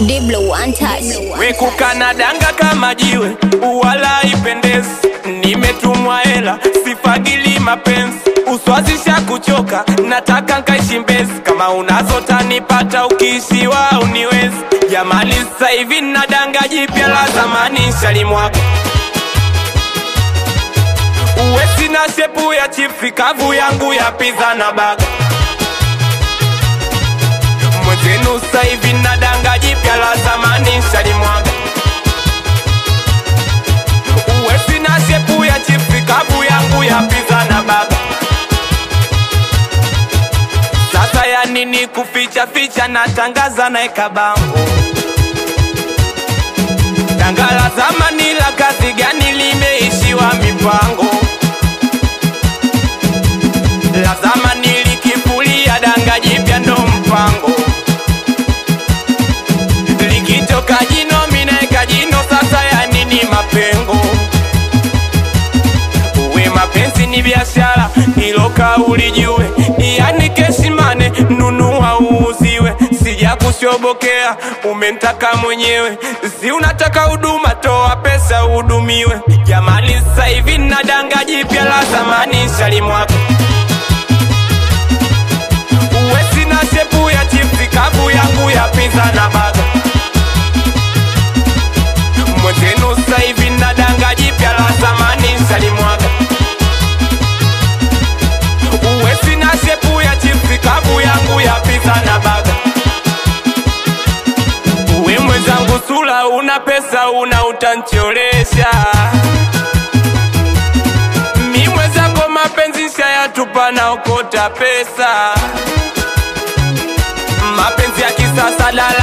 Diblo one touch. wekukana danga kama jiwe wala ipendezi nimetumwa hela sifagili mapenzi uswazisha kuchoka nataka nkaishi mbezi kama unazo tanipata ukiishiwa uniwezi jamali sasa hivi na danga jipya la zamani shalimwako uwe sina shepu ya chipsi kavu yangu ya piza na baga mwenzenu sasa hivi na danga jipya la zamani shalimwaga uwe sina shepu ya chipsi kavu yangu ya piza na baga sasa ya nini kuficha ficha natangaza naeka bango danga la zamani la kazi gani limeishiwa mipango la zamani likifulia danga jipya ndo mpango likitoka jino minaeka jino sasa ya nini mapengo uwe mapenzi ni biashara hilo kauli jue yani kesimane nunua uuziwe sija kushobokea umentaka mwenyewe si unataka huduma toa pesa uhudumiwe jamani sasa hivi na danga jipya la zamani shalimwako uwe sina shepu ya chipsi kavu yangu ya pizza na baga mwenzenu sasa hivi na danga jipya la zamani shalimwaga uwe sina shepu ya chipsi kavu yangu ya pizza na baga uwe mwenzangu sula una pesa una utancholesha mi mwenzako mapenzi shayatupa naokota pesa mapenzi ya kisasa dala